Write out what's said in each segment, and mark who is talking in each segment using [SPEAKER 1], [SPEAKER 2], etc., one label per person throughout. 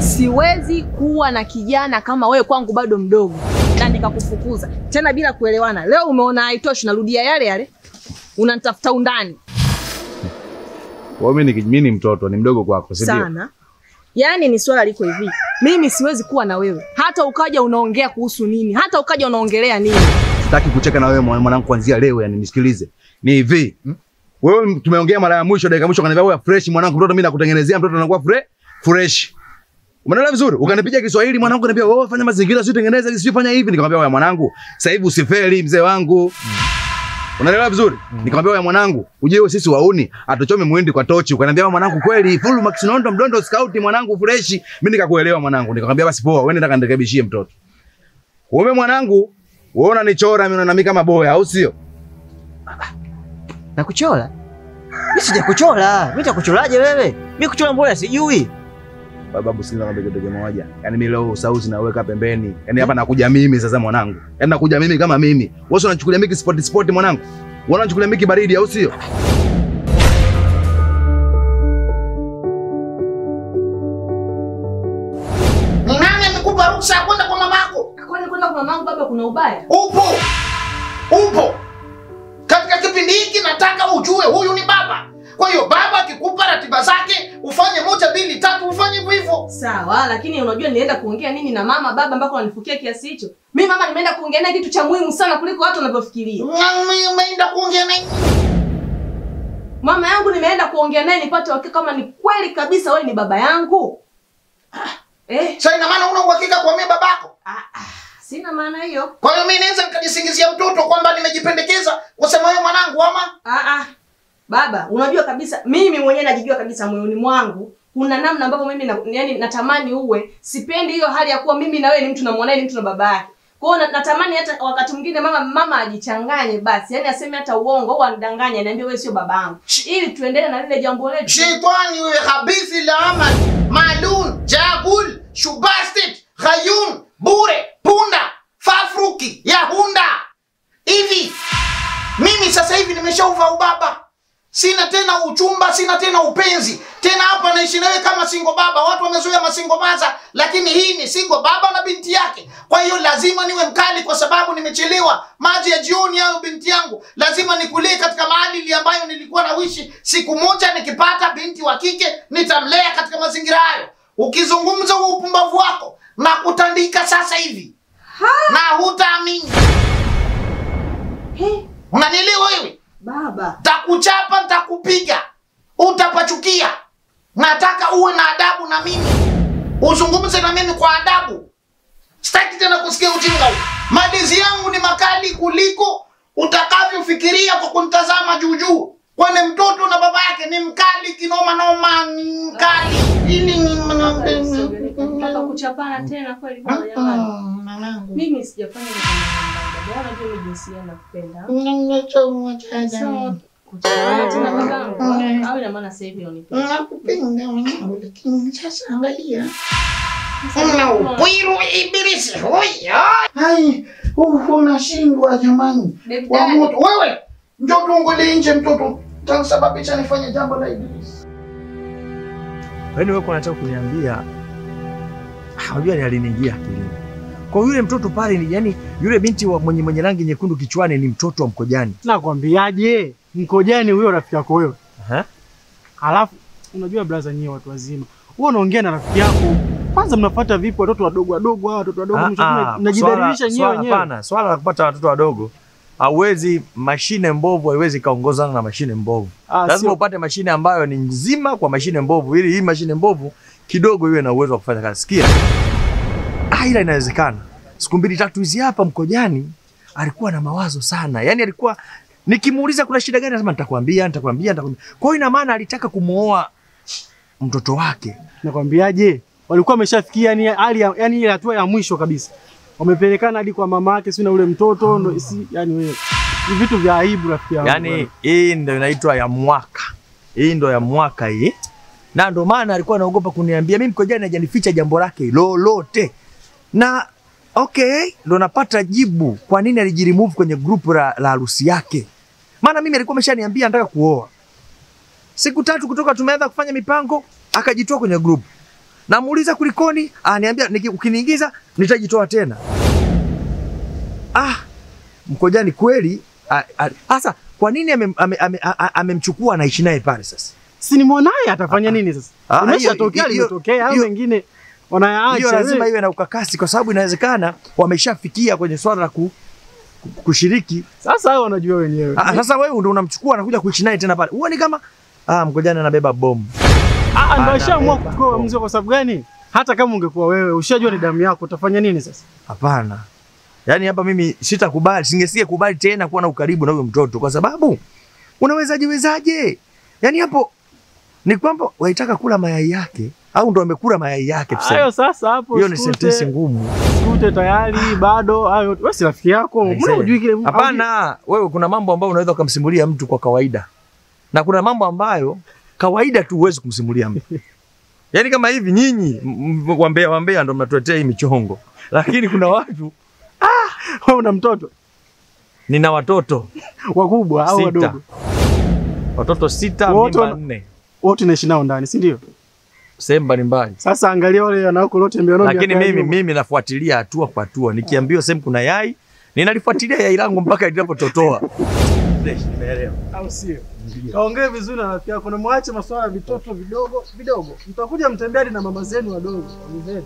[SPEAKER 1] siwezi kuwa na kijana kama wewe kwangu bado mdogo na nikakufukuza tena bila kuelewana. Leo umeona haitoshi, narudia yale yale, unanitafuta undani
[SPEAKER 2] Kwa hiyo mimi ni mimi ni mtoto, ni mdogo kwako, si ndio?
[SPEAKER 1] sana. Yaani ni swala liko hivi, mimi siwezi kuwa na wewe hata ukaja unaongea kuhusu nini, hata ukaja unaongelea nini.
[SPEAKER 2] Sitaki kucheka na wewe mwana- mwanangu kuanzia leo, yani nisikilize. Ni hivi. Wewe tumeongea mara ya mwisho, dakika ya mwisho kaniambia wewe fresh mwanangu, mtoto mimi nakutengenezea mtoto anakuwa fre fresh. Umeelewa vizuri? Ukanipiga Kiswahili mwanangu, kaniambia wewe fanya mazingira, sio tengeneza hivi, sio fanya hivi. Nikamwambia wewe mwanangu, sasa hivi usifeli mzee wangu. Unaelewa vizuri? Nikamwambia wewe mwanangu, uje wewe sisi wauni, atuchome muhindi kwa tochi. Ukaniambia wewe mwanangu kweli, full max nondo mdondo scout mwanangu fresh. Mimi nikakuelewa mwanangu. Nikamwambia basi poa, wewe nenda kanirekebishie mtoto. Wewe mwanangu, wewe unanichora mimi unaona mimi kama boya, au sio?
[SPEAKER 3] Nakuchora? Mimi sijakuchora. Mimi nitakuchoraje wewe? Mimi kuchora mbona sijui.
[SPEAKER 2] Babu, sikiliza ng'ombe kitu kimoja. Yaani mimi leo sauzi naweka pembeni. Yaani hapa nakuja mimi sasa mwanangu. Yaani nakuja mimi kama mimi. Wewe unachukulia mimi sport sport mwanangu. Wewe unachukulia mimi baridi au sio?
[SPEAKER 4] Ni nani amekupa ruksa ya kwenda kwa mamako?
[SPEAKER 1] Kwani kwenda kwa mamangu baba kuna ubaya?
[SPEAKER 4] Upo, upo. Katika kipindi hiki nataka ujue huyu ni baba. Kwa hiyo baba akikupa ratiba zake ufanye moja mbili tatu, ufanye hivyo hivyo.
[SPEAKER 1] Sawa, lakini unajua nilienda kuongea nini na mama baba mpaka wanifukia kiasi hicho? Mimi mama nimeenda kuongea naye kitu cha muhimu sana kuliko watu wanavyofikiria.
[SPEAKER 4] Na umeenda kuongea na
[SPEAKER 1] Mama yangu nimeenda kuongea naye nipate uhakika kama ni kweli kabisa wewe ni baba yangu. Eh,
[SPEAKER 4] sasa, ina maana una uhakika kwa mimi babako?
[SPEAKER 1] sina maana hiyo.
[SPEAKER 4] Kwa hiyo mimi naweza nikajisingizia mtoto kwamba nimejipendekeza kusema wewe mwanangu ama
[SPEAKER 1] Ah ah. Baba, unajua kabisa mimi mwenyewe najijua kabisa moyoni mwangu kuna namna ambavyo mimi na, yani natamani uwe. Sipendi hiyo hali ya kuwa mimi na wewe ni mtu na mwanae ni mtu na baba yake. Kwa hiyo na- natamani hata wakati mwingine mama mama ajichanganye basi. Yaani aseme hata uongo au anidanganye aniambie wewe sio babangu. Ili tuendelee na lile jambo letu.
[SPEAKER 4] Shetani wewe khabithi la amal, malun, jagul, shubastit, khayun, bure, punda, fafruki, yahunda. Hivi mimi sasa hivi nimeshauva ubaba. Sina tena uchumba, sina tena upenzi. Tena hapa naishi nawe kama singo baba. Watu wamezoea masingo maza, lakini hii ni singo baba na binti yake. Kwa hiyo lazima niwe mkali kwa sababu nimechelewa. Maji ya jioni hayo binti yangu, lazima nikulie katika maadili ambayo nilikuwa nawishi. Siku moja nikipata binti wa kike, nitamlea katika mazingira hayo. Ukizungumza huo upumbavu wako na kutandika sasa hivi na hutaamini. Unanielewa wewe?
[SPEAKER 1] Baba.
[SPEAKER 4] Takuchapa, ntakupiga, utapachukia. Nataka uwe na adabu na mimi, uzungumze na mimi kwa adabu. Sitaki tena kusikia ujinga huu. Malizi yangu ni makali kuliko utakavyofikiria kwa kunitazama juu juu. Kwani mtoto na baba yake ni mkali kinoma noma, ni mkali ili ni
[SPEAKER 1] Nataka kuchapana tena kweli baba jamani. Mimi sijafanya hivyo kwa mama baba. Unajua mimi jinsi gani nakupenda. So, kuchapana tena babangu. Au ina maana sasa hivi unanipenda.
[SPEAKER 4] Nakupenda mwanangu, lakini sasa angalia Una upwiru ibilisi huyo. Hai, uh, unashindwa jamani. Wa moto. Wewe njoo tuongole nje mtoto. Tanisababisha nifanye jambo la ibilisi.
[SPEAKER 5] Yaani wewe unataka kuniambia unajua ni aliniingia akilini. Kwa yule mtoto pale ni yani yule binti wa mwenye mwenye rangi nyekundu kichwani ni mtoto wa Mkojani.
[SPEAKER 6] Nakwambiaje? Mkojani huyo rafiki yako wewe.
[SPEAKER 5] Aha.
[SPEAKER 6] Alafu unajua blaza nyewe watu wazima. Wewe unaongea na rafiki yako. Kwanza mnafuata vipi watoto wadogo wadogo hawa watoto wadogo
[SPEAKER 5] Ah,
[SPEAKER 6] mwisho
[SPEAKER 5] ah,
[SPEAKER 6] mnajidhalilisha
[SPEAKER 5] swala-
[SPEAKER 6] nyewe
[SPEAKER 5] swala-
[SPEAKER 6] wenyewe.
[SPEAKER 5] Hapana, swala la kupata watoto wadogo hauwezi, mashine mbovu haiwezi kaongozana na mashine mbovu.
[SPEAKER 6] Ah,
[SPEAKER 5] Lazima
[SPEAKER 6] sio-
[SPEAKER 5] upate mashine ambayo ni nzima kwa mashine mbovu, ili hii mashine mbovu kidogo iwe na uwezo wa kufanya kazi. Sikia, ah, ila inawezekana. Siku mbili tatu hizi hapa Mkojani alikuwa na mawazo sana, yaani alikuwa nikimuuliza kuna shida gani, anasema nitakwambia, nitakwambia, nitakwambia. Kwa hiyo ina maana alitaka kumuoa mtoto wake.
[SPEAKER 6] Nakwambiaje? Walikuwa wameshafikia yani hali ya- yani ile hatua ya mwisho kabisa. Wamepelekana hadi kwa mama yake si na ule mtoto ndo si yani wewe. Ni vitu vya aibu rafiki yangu.
[SPEAKER 5] Yaani hii ndio inaitwa ya mwaka, hii ndio ya mwaka hii, na ndio maana alikuwa anaogopa kuniambia mimi. Mkojani hajanificha jambo lake lolote, na okay, ndo napata jibu kwa nini alijiremove kwenye grupu la la harusi yake. Maana mimi alikuwa ameshaniambia anataka kuoa. Siku tatu kutoka tumeanza kufanya mipango, akajitoa kwenye grupu. Namuuliza kulikoni, aniambia niki- ukiniingiza nitajitoa tena. Ah, Mkojani kweli a- a- sasa kwa nini amemchukua ame, ame, a- a- amemchukua anaishi naye pale sasa?
[SPEAKER 6] Si ni mwanaye atafanya nini sasa?
[SPEAKER 5] Ah,
[SPEAKER 6] Imeshatokea
[SPEAKER 5] hiyo- hiyo-
[SPEAKER 6] limetokea, au
[SPEAKER 5] hiyo-
[SPEAKER 6] mengine
[SPEAKER 5] Hiyo
[SPEAKER 6] wanayaacha.
[SPEAKER 5] lazima
[SPEAKER 6] wewe.
[SPEAKER 5] iwe na ukakasi, kwa sababu inawezekana wameshafikia kwenye swala la ku, ku, kushiriki.
[SPEAKER 6] Sasa hao wanajua wenyewe.
[SPEAKER 5] Ah, sasa wewe ndio unamchukua anakuja kuishi naye tena pale, huoni kama ah, Mkojani anabeba bomu?
[SPEAKER 6] Ah, ndo
[SPEAKER 5] Ana-
[SPEAKER 6] ashaamua
[SPEAKER 5] beba.
[SPEAKER 6] kuchukua mzee kwa sababu gani? Hata kama ungekuwa wewe, ushajua ni damu yako, utafanya nini sasa?
[SPEAKER 5] Hapana, yaani hapa mimi sitakubali, singesie kubali tena kuwa na ukaribu na huyo mtoto, kwa sababu unawezaje wezaje? Yaani hapo ni kwamba waitaka kula mayai yake au ndo amekula mayai yake tuseme.
[SPEAKER 6] Hayo sasa hapo
[SPEAKER 5] Hiyo ni
[SPEAKER 6] sikute-
[SPEAKER 5] sentensi ngumu.
[SPEAKER 6] sikute tayari bado hayo. Wewe si rafiki yako, mbona hujui kile?
[SPEAKER 5] Hapana, wewe kuna mambo ambayo unaweza ukamsimulia mtu kwa kawaida, na kuna mambo ambayo kawaida tu huwezi kumsimulia mtu. Yaani kama hivi nyinyi m- m- wambea wambea ndo mnatuletea hii michongo, lakini kuna watu,
[SPEAKER 6] Wewe una mtoto
[SPEAKER 5] nina watoto
[SPEAKER 6] wakubwa au
[SPEAKER 5] sita,
[SPEAKER 6] wadogo?
[SPEAKER 5] watoto sita,
[SPEAKER 6] Wote
[SPEAKER 5] mimba
[SPEAKER 6] wana-
[SPEAKER 5] nne,
[SPEAKER 6] Wote naishi nao ndani, si ndio?
[SPEAKER 5] sehemu mbalimbali.
[SPEAKER 6] Sasa angalia wale wanawako lote mbio
[SPEAKER 5] Lakini mimi mimi nafuatilia hatua kwa hatua, nikiambiwa sehemu kuna yai ninalifuatilia yai langu mpaka linapototoa. Nimeelewa.
[SPEAKER 6] au sio? Kaongee vizuri na rafiki yako na mwache masuala ya vitoto vidogo vidogo. Mtakuja mtembea hadi na mama zenu wadogo. wazee.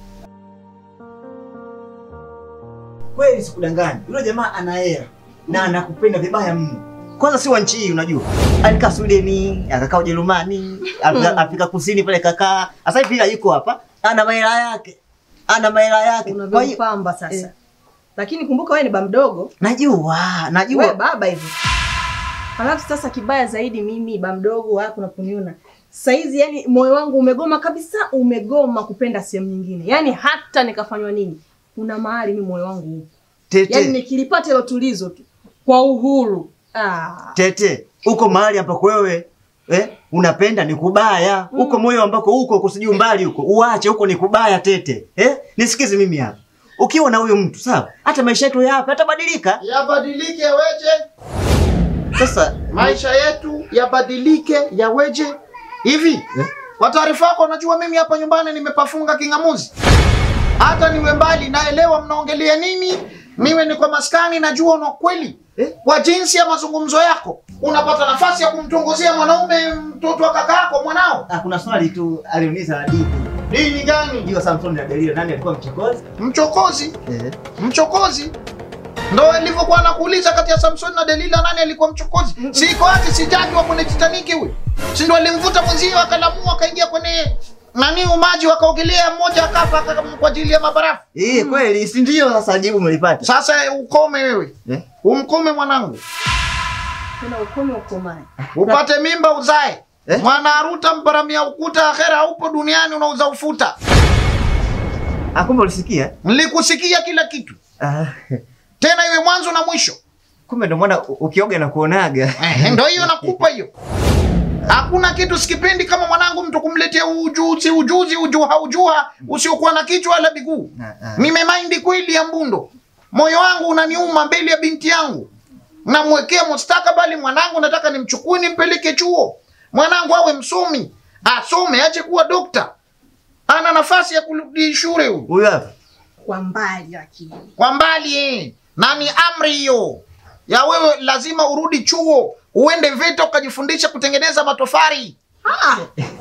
[SPEAKER 3] Kweli sikudanganya, yule jamaa ana hela na anakupenda vibaya mno. Kwanza si wa nchi hii, unajua alikaa Sweden, akakaa Ujerumani, Afrika, Afrika Kusini pale kakaa. Sasa hivi ila yuko hapa, ana mahela yake, ana mahela yake. Kwa hiyo
[SPEAKER 1] unavyopamba sasa
[SPEAKER 3] eh.
[SPEAKER 1] lakini kumbuka wewe ni ba mdogo
[SPEAKER 3] najua,
[SPEAKER 1] wewe
[SPEAKER 3] najua
[SPEAKER 1] baba hivi halafu sasa kibaya zaidi mimi ba mdogo wako unaponiona saizi yani moyo wangu umegoma kabisa umegoma kupenda sehemu nyingine yani hata nikafanywa nini kuna mahali mi moyo wangu upo
[SPEAKER 3] tete
[SPEAKER 1] yani nikilipata hilo tulizo tu kwa uhuru ah.
[SPEAKER 3] tete, uko mahali ambako wewe eh, unapenda ni kubaya huko moyo ambako huko huko sijui mbali huko uache huko ni kubaya tete eh? Nisikize mimi hapa, ukiwa na huyo mtu sawa, hata maisha yetu ya hapa yatabadilika.
[SPEAKER 4] Yabadilike yaweje?
[SPEAKER 3] Sasa
[SPEAKER 4] Maisha yetu yabadilike yaweje? Hivi kwa taarifa yako, unajua mimi hapa nyumbani nimepafunga king'amuzi. Hata niwe mbali, naelewa mnaongelea nini. Mimi niko maskani, najua una kweli
[SPEAKER 3] Eh?
[SPEAKER 4] kwa jinsi ya mazungumzo yako unapata nafasi ya kumtongozea mwanaume mtoto wa kaka yako mwanao.
[SPEAKER 3] ah, kuna swali tu aliuliza hadithi
[SPEAKER 4] Dini gani?
[SPEAKER 3] hiyo Samson na Delila, nani alikuwa mchokozi?
[SPEAKER 4] Mchokozi,
[SPEAKER 3] Eh.
[SPEAKER 4] mchokozi ndo ilivyokuwa nakuuliza kati ya Samson na Delila nani alikuwa mchokozi? Si iko ati si jaji wa kwenye Titanic huyu, si ndo alimvuta mwenzie akalamua akaingia kwenye nani umaji wakaogelea, mmoja akafa aka- kwa ajili ya mabarafu.
[SPEAKER 3] Eh, kweli si ndio? Sasa jibu mlipata.
[SPEAKER 4] Sasa ukome wewe,
[SPEAKER 3] Eh?
[SPEAKER 4] umkome mwanangu,
[SPEAKER 1] tena ukome ukomae
[SPEAKER 4] upate mimba uzae
[SPEAKER 3] Eh?
[SPEAKER 4] mwana aruta mparamia ukuta, akhera haupo duniani, unauza ufuta.
[SPEAKER 3] Ah, kumbe ulisikia?
[SPEAKER 4] Nilikusikia kila kitu,
[SPEAKER 3] Ah,
[SPEAKER 4] tena iwe mwanzo na mwisho.
[SPEAKER 3] kumbe ndio maana u- ukioga na kuonaga.
[SPEAKER 4] Eh, ndo hiyo nakupa hiyo. Hakuna kitu sikipendi kama mwanangu mtu kumletea ujuzi ujuzi ujuha ujuha usiokuwa na kichwa wala miguu.
[SPEAKER 3] Ah, ah.
[SPEAKER 4] Nimemaindi kweli ya mbundo, moyo wangu unaniuma mbele ya binti yangu. Namwekea mustakabali mwanangu, nataka nimchukue nimpeleke chuo, mwanangu awe msomi, asome, ache kuwa dokta. Ana nafasi ya kurudi shule huyu
[SPEAKER 3] Huyu hapa.
[SPEAKER 1] kwa mbali lakini
[SPEAKER 4] kwa mbali eh. na ni amri hiyo ya wewe, lazima urudi chuo uende VETA ukajifundisha kutengeneza matofari.
[SPEAKER 1] ah.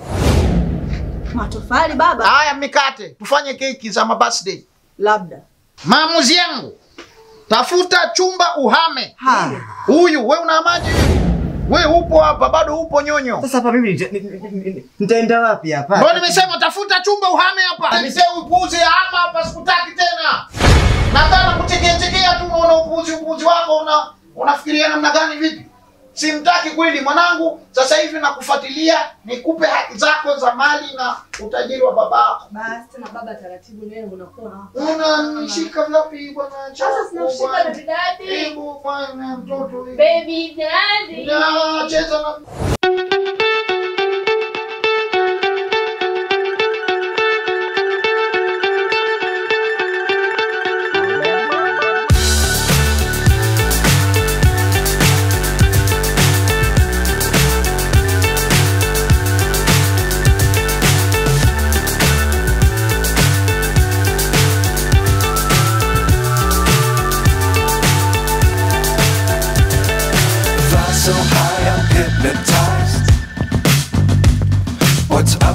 [SPEAKER 1] matofali baba
[SPEAKER 4] Haya, mikate, tufanye keki za mabirthday.
[SPEAKER 1] labda
[SPEAKER 4] Maamuzi yangu, tafuta chumba uhame.
[SPEAKER 3] Ha.
[SPEAKER 4] Huyu we una maji we upo hapa bado upo nyonyo.
[SPEAKER 3] Sasa hapa mimi nita- ni- ni- ni- nitaenda wapi hapa?
[SPEAKER 4] Ndio nimesema tafuta chumba uhame hapa. Nisema upuzi ama hapa sikutaki tena. Nataka kuchekea chekea tu unaona upuzi upuzi wako una unafikiria namna gani vipi? Simtaki kweli mwanangu, sasa hivi nakufuatilia nikupe haki zako za mali na utajiri wa babako.
[SPEAKER 1] basi tena baba taratibu wewe unakuwa
[SPEAKER 4] Unanishika vipi bwana?
[SPEAKER 1] Sasa sinakushika
[SPEAKER 4] Bwana.
[SPEAKER 1] baby daddy.
[SPEAKER 4] Hebu bwana mtoto hivi.
[SPEAKER 1] baby daddy
[SPEAKER 4] Ya, cheza na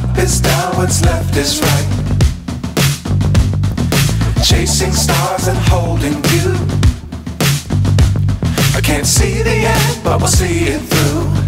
[SPEAKER 7] up is down, what's left is right. Chasing stars and holding you. I can't see the end, but we'll see it through.